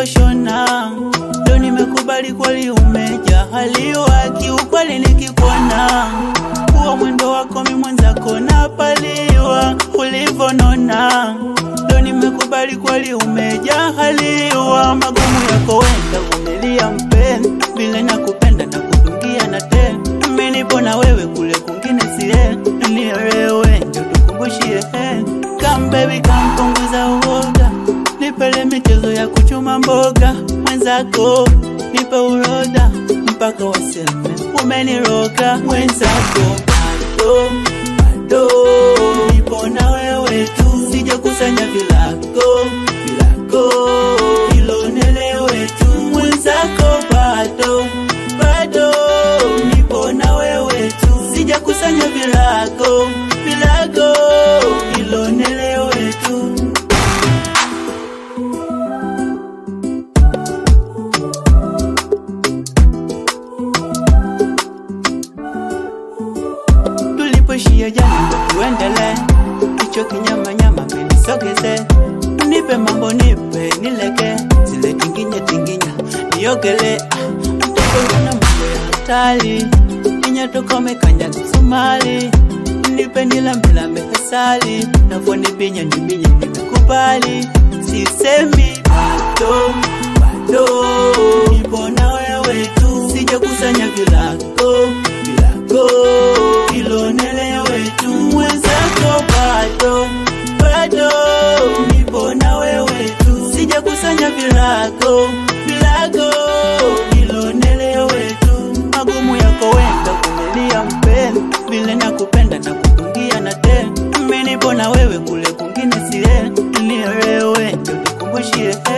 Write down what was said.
ulivyoshona, ndo nimekubali kweli umejahaliwa, kiukweli nikikuona huo mwendo wako mi mwenzako napaliwa, ulivyonona ndo nimekubali kweli umejahaliwa, magumu yako wenda vumilia mpenzi, vile nakupenda na kudungia na tena mimi nipo na wewe kule kungine sie nielewe, ndio tukumbushie eh. Come baby come punguza uoga, nipele michezo ya kuchuma mboga, mwenzako nipe uroda mpaka waseme umeniroga, mwenzako bado bado nipo na wewe tu, sijakusanya vilako vilako, hilo nelewe tu, mwenzako bado bado nipo na wewe tu, sijakusanya vilako vilako, hilo nelewe tu. tulipoishia jana ndo tuendele, kicho kinyama nyama menisogeze, nipe mambo nipe nileke, zile tinginya tinginya niogele, tukoona mambo ya hatari, ninya tukome kanya kisumali, nipe nilambilambe asali, navonibinya nibinya nimekubali, sisemi bado bado, nipo na wewe tu, sijakusanya vilako vilako ilonelewe tu mwenzako bado bado nipo na wewe tu sijakusanya vilako vilako ilonelewe tu magumu yako wenda kumilia mpenzi vile nakupenda na kutungia na tena mimi nipo na wewe kule kungine sie nielewe ndio tukumbushie